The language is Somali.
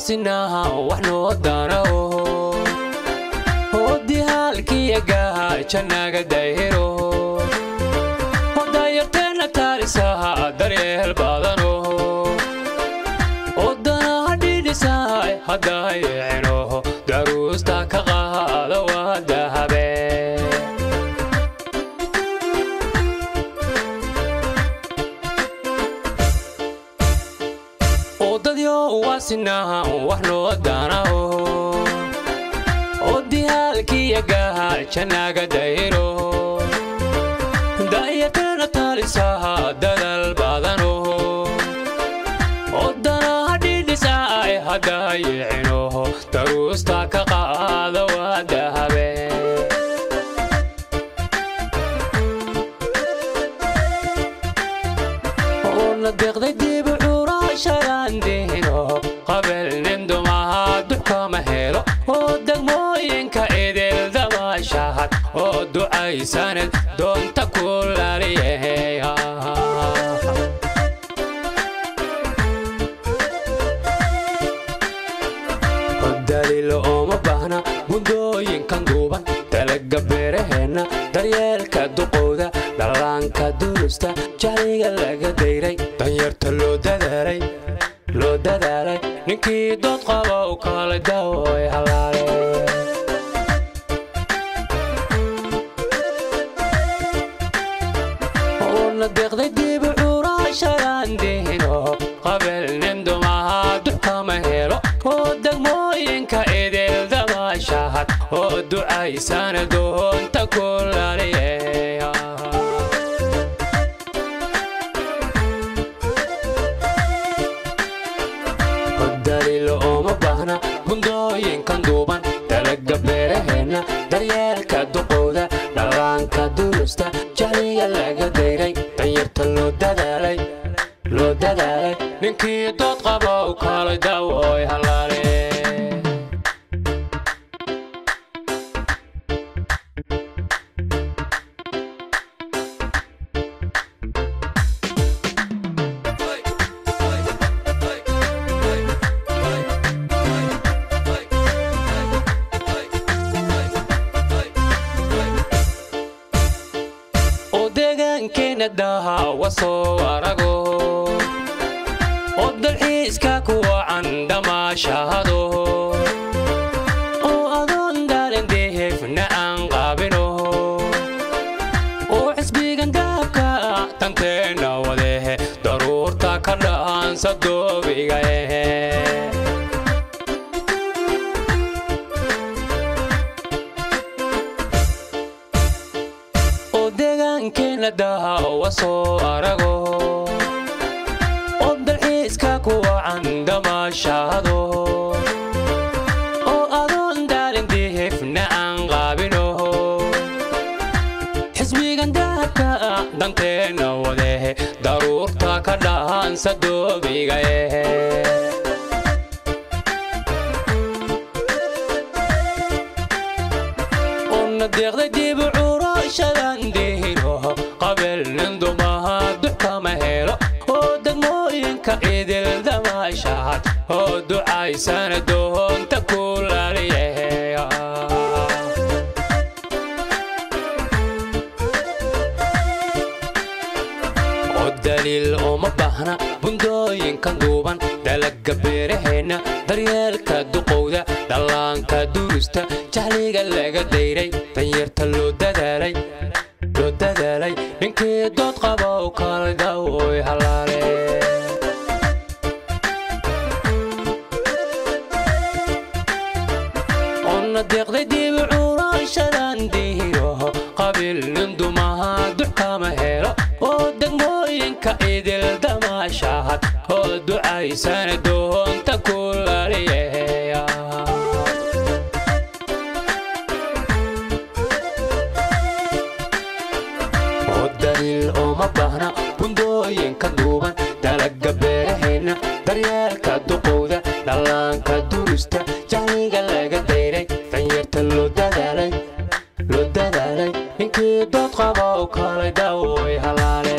waasinaha wax noo danaho hodihaalkiyagaha jannaga dayhiro hodayarteenna taalisaha daryeel badano odanaha dhidhisahay haddayicino daruusta ka qaada waa dahabe odadyo waasinaha wax noo danaho odihaalkiyagaha jannaga dayhiro dayarteenna taalisaha dadal badano odanaha dhidhisaay haddayicino daruusta ka qaada waa dahabe oona deeqday dibu curashadaandihino qabelnin dumaha duxkama helo oo degmooyinka idil dabaashahad oo ducaysaned doonta ku laliyeheya daliilo ooma baahna buundooyinkan duuban talaga beeraheenna daryeelka duqowda dhallaanka durusta jahliga laga dayray danyarta loo dadaalay loo dadaalay ninkii dood qaba u kaalay daawoy halaale uuna deeqday dibu curashadaandihino qabelnin dumaha duxkama helo oo degmooyinka idil dabaashahad oo ducaysana doonta ku laliyeya daliilo ooma baahna bundooyinkan duuban talaga beeraheenna daryeelka duqowda dhallaanka durusta jahliga laga dayray danyarta loo dadaalay loo dadaalay ninkii dood qaba u kaalay daawoy halaale oo deegaankeenna daaha wasoo arago oo dalxiiska ku wacan damaashahado oo adoon daalin deefna aan qaabino oo xisbigan dahabka tanteenna wadehe daruurta ka dhaansa doobiga ehe oo deegaankeenna daha wasoo arago oo dalxiiska ku wacan damaashahado oo adoon daalin dihifna aan qaabino xisbigan dahabka danteenna wadehe daruurta ka dhaansa doobiga ehe una deeqday dibu curashadaandihino qabelnin dumaha duxkama helo oo degmooyinka idil damaashahad oo ducaysana doonta ku laliyeheya oo daliil uma baahna bundooyinkan duuban dalaga beeraheenna daryeelka duqowda dhallaanka durusta jahliga laga dayray danyarta loo dadaalay loo dadaalay ninkii dood qaba u kaalay daawoy halaale una deeqday dibu curashadaandihino qabilnin dumaha duxkama helo oo degmooyinka idil damaashahad oo ducaysana doonta ku laliyeheya oo daliil ooma baahna bundooyinka duuban dalaga beeraheenna daryeelka duqowda dhallaanka durusta jahliga laga dayray danyarta loo dadaalay loo dadaalay ninkii dood qaba u kaalay daawoy halaale